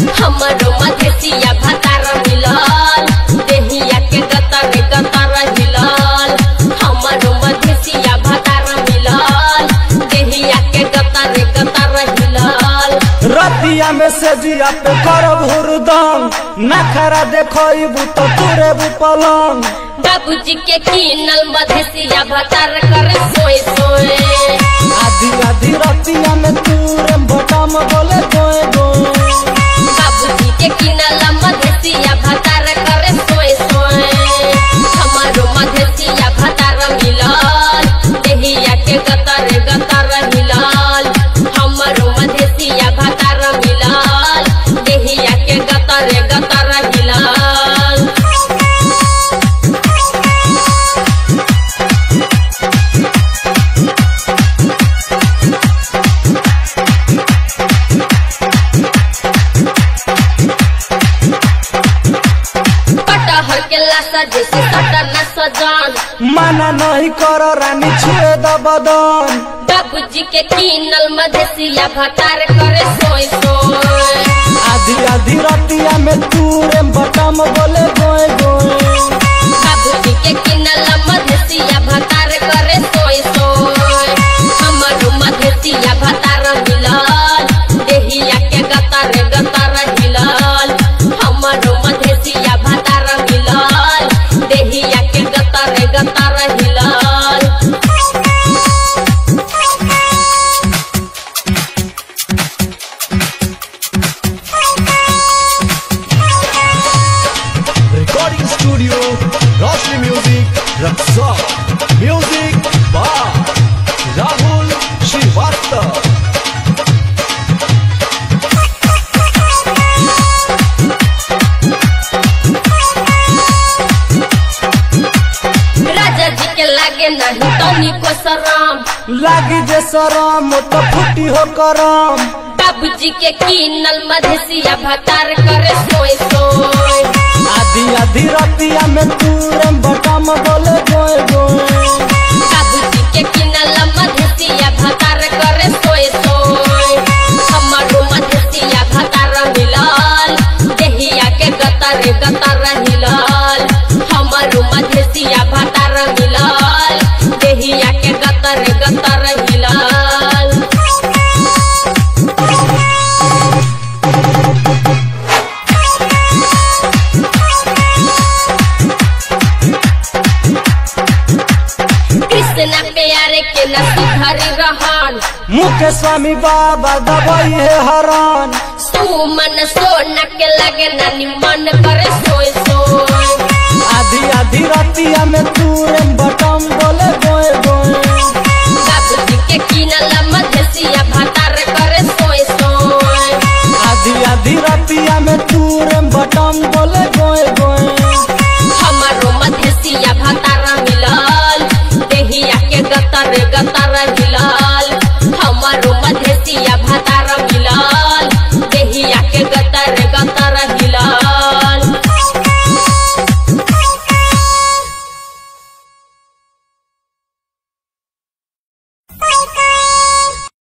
हमरो मधेसिया भतार मिलल देहिया के गतर गतर हिलल हमरो मधेसिया भतार मिलल देहिया के गतर गतर हिलल रतिया में से जिया पे करब हुरदम नखरा देखबू तो तुरे पलंग बाबूजी के कीनल मधेसिया भतार करे सोए सोए आधी आधी रतिया में तुरे बटम बोले गोए गोए बाबूजी के कीनल मधेसिया भतार करे सोए सोए हमारो मधेसिया भतार मिलल देहिया के गतर गतर मिलल हमारो मधेसिया भतार मिलल देहिया के गतर गतर मिलल कटहर के लाशा जैसे सटर न सजान मना नहीं कर रानी छुए द बदन बाबूजी के कीनल मधेसिया भतार करे सोए सोए आधी आधी रतिया में तुरे बटम बोले गोए गोए बाबूजी के कीनल मधेसिया भतार करे सोए सोए हमरो मधेसिया भतार मिलल देहिया के गतर गतर हिलल हमरो मधेसिया भतार मिलल देहिया के गतर गतर हिलल Recording Studio, Roshni Music, Raksa. Music by Rahul Srivastava. राजा जी के लागे नहीं तनी को शरम लागी जे शरम तो फुटी हो करम बाबूजी के कीनल मधेसिया भतार करे सोए सोए आधी आधी रतिया में तुरे बटम बोले गोए गोए बाबूजी के कीनल मधेसिया भतार करे सोए सोए हमारो मधेसिया भतार मिलल देहिया के गतर गतर हिलल हमारो मधेसिया भतार मिलल देहिया के गतर गतर हिलल कृष्ण प्यारे के न सुधरी रहन मुके स्वामी बाबा दबाई है हरान सुमन सोना के लगे नानी मन करे सोए सोए